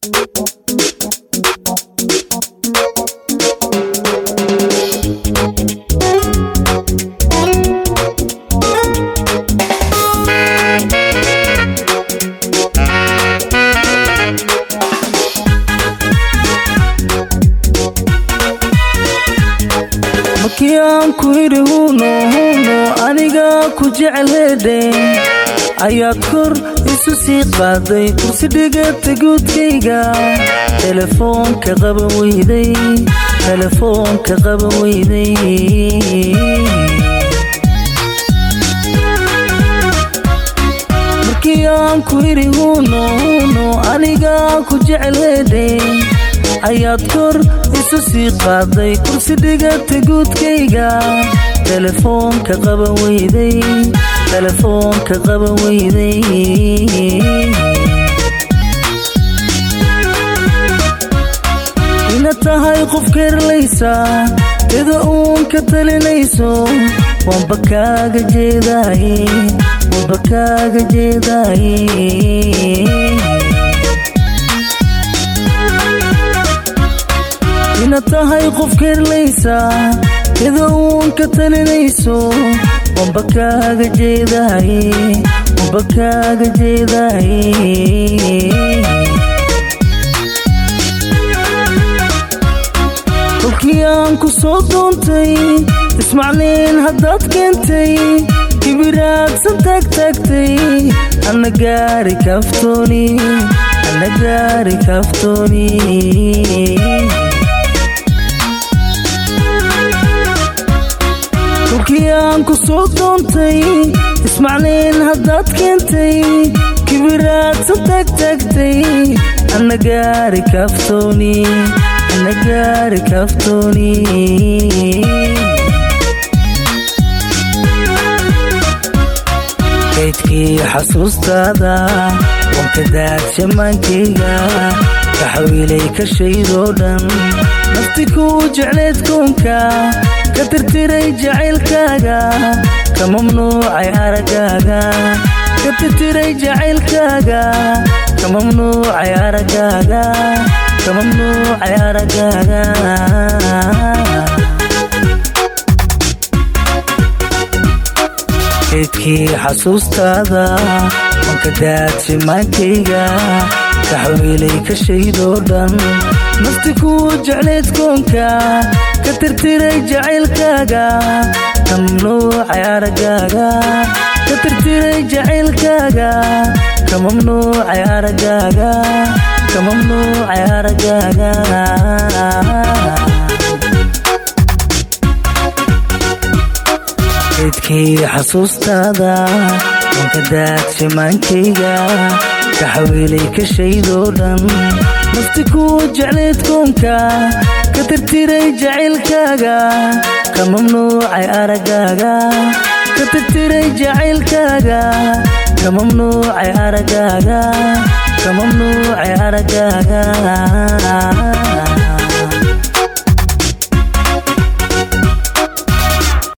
markii aan ku idhi huuno huuno aniga ku jecel heedhe ayaad kor isu sii qaaday kursi dhigata guudkayga telefoonka qaban weyday telefoonka qaban weyday markii aan ku idhi huuno huuno aniga ku jecel heedhe ayaad kor isu sii qaaday kursi dhigata guudkayga telefoonka qaban weyday telefoonka qaban weyday ina tahay qof keerlaysa ida uun ka talinayso waanba kaaga jeedaaye waanba kaaga jeedaaye ina tahay qof keerlaysa ida uun ka talinayso waanba kaaga jeedaaye waanba kaaga jeedaaye kolkii aan ku soo doontay ismacnayn haddaad keentay kibiraadsan taagtaagtay ana gaari kaaftooni ana gaari kaaftooni kolkii aan ku soo doontay ismacnayn haddaad keentay kibiraadsan taagtaagtay ana gaari kaaftooni ana gaari kaaftooni kaydkii xasuustaada wanka daadshamaankayga kaxawiilay ka shaydoo dhan nafti kuu jecleed koonka ka tirtiray jacaylkaaga ka mamnuucay araggaaga ka tirtiray jacaylkaaga ka mamnuucay araggaaga ka mamnuucay araggaaga kaydkii xasuustaada wanka daadshamaankayga kaxawiilay ka shaydoo dhan nafti kuu jecleed koonka ka tirtiray jacaylkaaga ka mamnuucay araggaaga ka tirtiray jacaylkaaga ka mamnuucay araggaaga ka mamnuucay araggaaga kaydkii xasuustaada wanka daadshamaankayga kaxawiilay ka shaydoo dhan nafti kuu jecleed koonka ka tirtiray jacaylkaaga ka mamnuucay araggaaga ka tirtiray jacaylkaaga ka mamnuucay araggaaga ka mamnuucay araggaaga